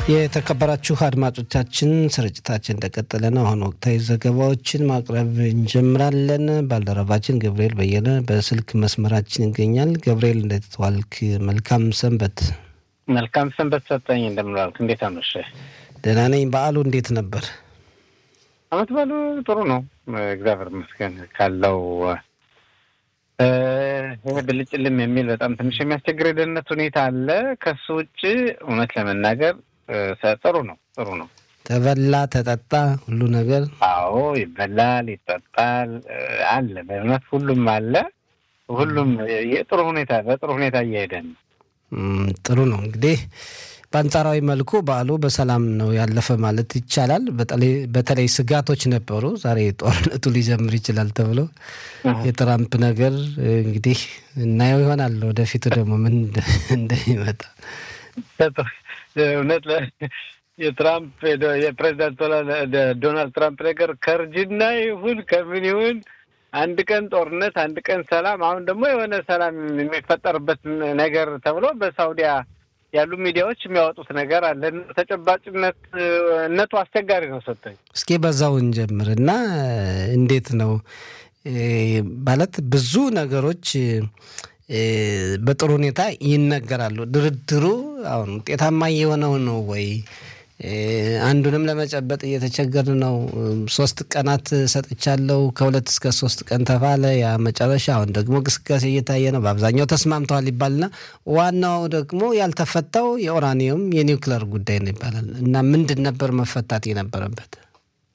የተከበራችሁ አድማጮቻችን ስርጭታችን እንደቀጠለ ነው። አሁን ወቅታዊ ዘገባዎችን ማቅረብ እንጀምራለን። ባልደረባችን ገብርኤል በየነ በስልክ መስመራችን ይገኛል። ገብርኤል እንዴት ዋልክ? መልካም ሰንበት። መልካም ሰንበት ሰጠኝ። እንደምን ዋልክ? እንዴት አመሸ? ደህና ነኝ። በዓሉ እንዴት ነበር? አመት በዓሉ ጥሩ ነው፣ እግዚአብሔር ይመስገን። ካለው ይህ ብልጭልም የሚል በጣም ትንሽ የሚያስቸግር የደህንነት ሁኔታ አለ። ከሱ ውጭ እውነት ለመናገር ጥሩ ነው፣ ጥሩ ነው። ተበላ ተጠጣ፣ ሁሉ ነገር አዎ፣ ይበላል፣ ይጠጣል፣ አለ። በእውነት ሁሉም አለ። ሁሉም የጥሩ ሁኔታ በጥሩ ሁኔታ እየሄደ ነው። ጥሩ ነው። እንግዲህ በአንጻራዊ መልኩ በዓሉ በሰላም ነው ያለፈ ማለት ይቻላል። በተለይ ስጋቶች ነበሩ። ዛሬ ጦርነቱ ሊጀምር ይችላል ተብሎ የትራምፕ ነገር እንግዲህ እናየው ይሆናል ወደፊቱ ደግሞ ምን እንደሚመጣ እውነት የትራምፕ የፕሬዚዳንት ዶናልድ ትራምፕ ነገር ከእርጅና ይሁን ከምን ይሁን አንድ ቀን ጦርነት፣ አንድ ቀን ሰላም፣ አሁን ደግሞ የሆነ ሰላም የሚፈጠርበት ነገር ተብሎ በሳውዲያ ያሉ ሚዲያዎች የሚያወጡት ነገር አለ። ተጨባጭነት እነቱ አስቸጋሪ ነው። ሰጠኝ እስኪ በዛው እንጀምር እና እንዴት ነው ማለት ብዙ ነገሮች በጥሩ ሁኔታ ይነገራሉ። ድርድሩ አሁን ውጤታማ የሆነው ነው ወይ? አንዱንም ለመጨበጥ እየተቸገርን ነው። ሶስት ቀናት ሰጥቻለሁ፣ ከሁለት እስከ ሶስት ቀን ተባለ። ያ መጨረሻ አሁን ደግሞ ግስጋሴ እየታየ ነው። በአብዛኛው ተስማምተዋል ይባልና ዋናው ደግሞ ያልተፈታው የኦራኒየም የኒውክለር ጉዳይ ነው ይባላል እና ምንድን ነበር መፈታት የነበረበት?